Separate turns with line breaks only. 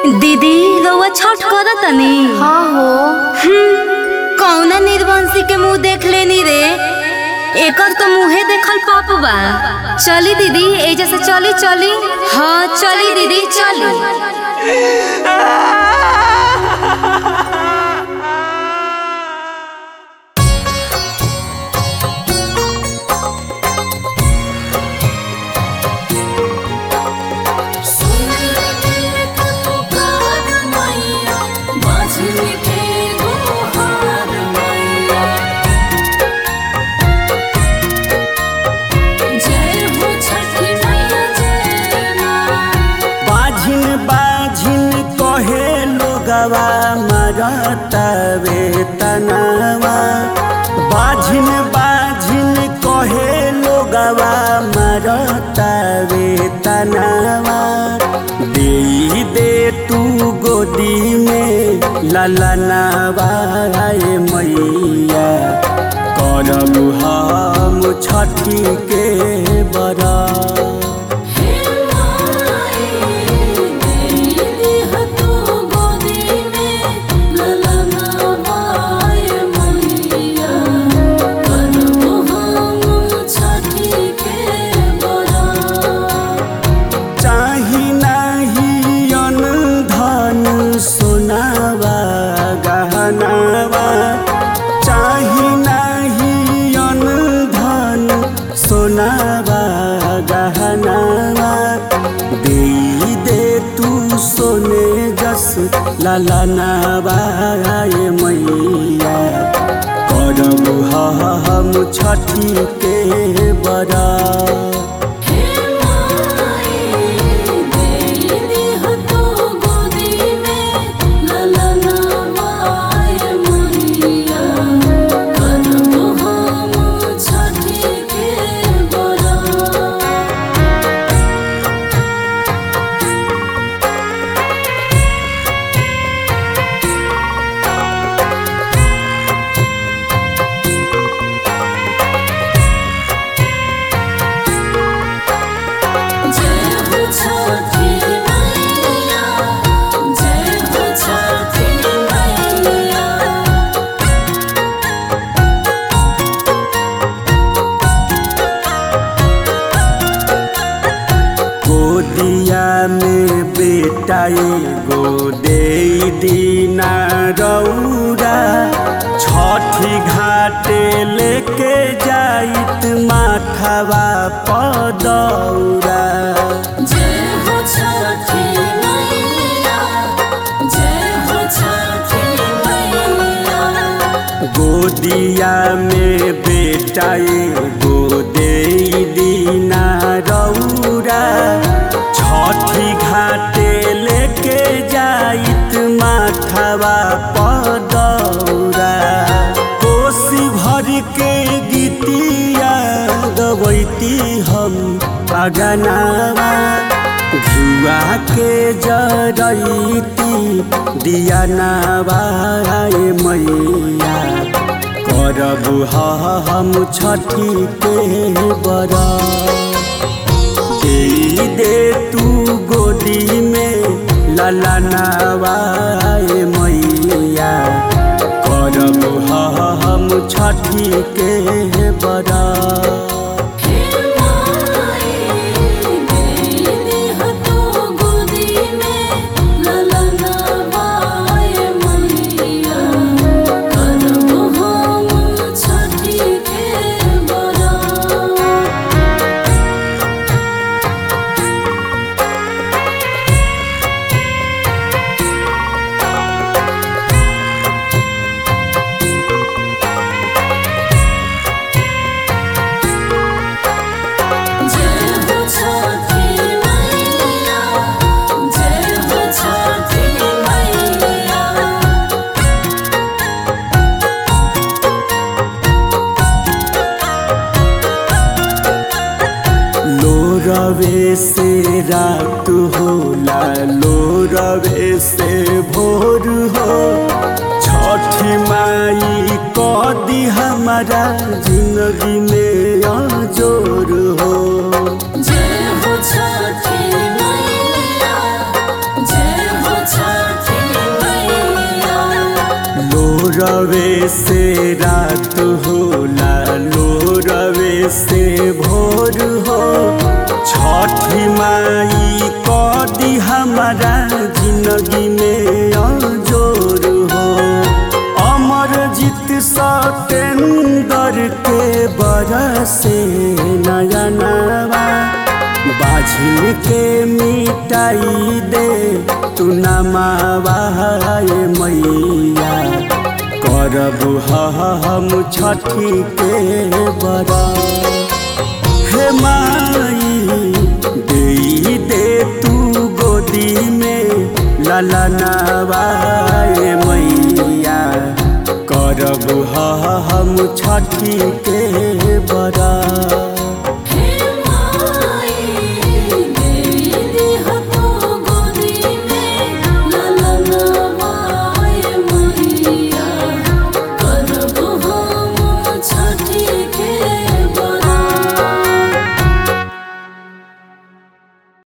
दीदी रउआ छठ कर तनी
हाँ हो
कौना निर्वंशी के मुंह देख लेनी रे एकर तो मुंहे देखल पाप बा चली दीदी एजा से चली चली हाँ चली दीदी चली
बाझिन बाझिन कहे लोगवा मरतवे तनवा बाझिन बाझिन कहे लोगवा मरतवे तनवा दे दे तू गोदी में ललनवा आए मैया करब हम छठी के बड़ा चाही नाही अन धन सोनावा गहनावा चाही नाही अन धन सोनावा गहनावा दे दे तू सोने जस ललनावा आए मैया करब हम छठी के बड़ा गोदिया में बेटा एगो दे दीना रौरा छठी घाटे लेके जाइत माथवा पदौरा गोदिया में बेटा एगो दे दीना रौरा छठी घाटे लेके जाइत माथवा पदौरा कोसी भर के गीतिया गवैती हम अगनावा घुआ के जरैती दिया नावाए मैया करब हम छठी के बड़ा दे दे तू गोदी में ललनावाए मैया करब हम छठी के बड़ा रवे से रात होला लो रवे से भोर हो छठी माई कदी हमारा जिंदगी में अजोर हो
जय हो छठी मैया जय हो छठी
रवे से रात होला लो रवे से भोर हो छठी माई कदी हमारा जिंदगी में अजोर हो अमर जीत सतेंदर के बरसे नया नवा बाझिल के मिटाई दे तू नमावाए मैया करब हम छठी के बड़ा हे माई दे दे तू गोदी में ललनावाए मैया करब हम छठी के बड़ा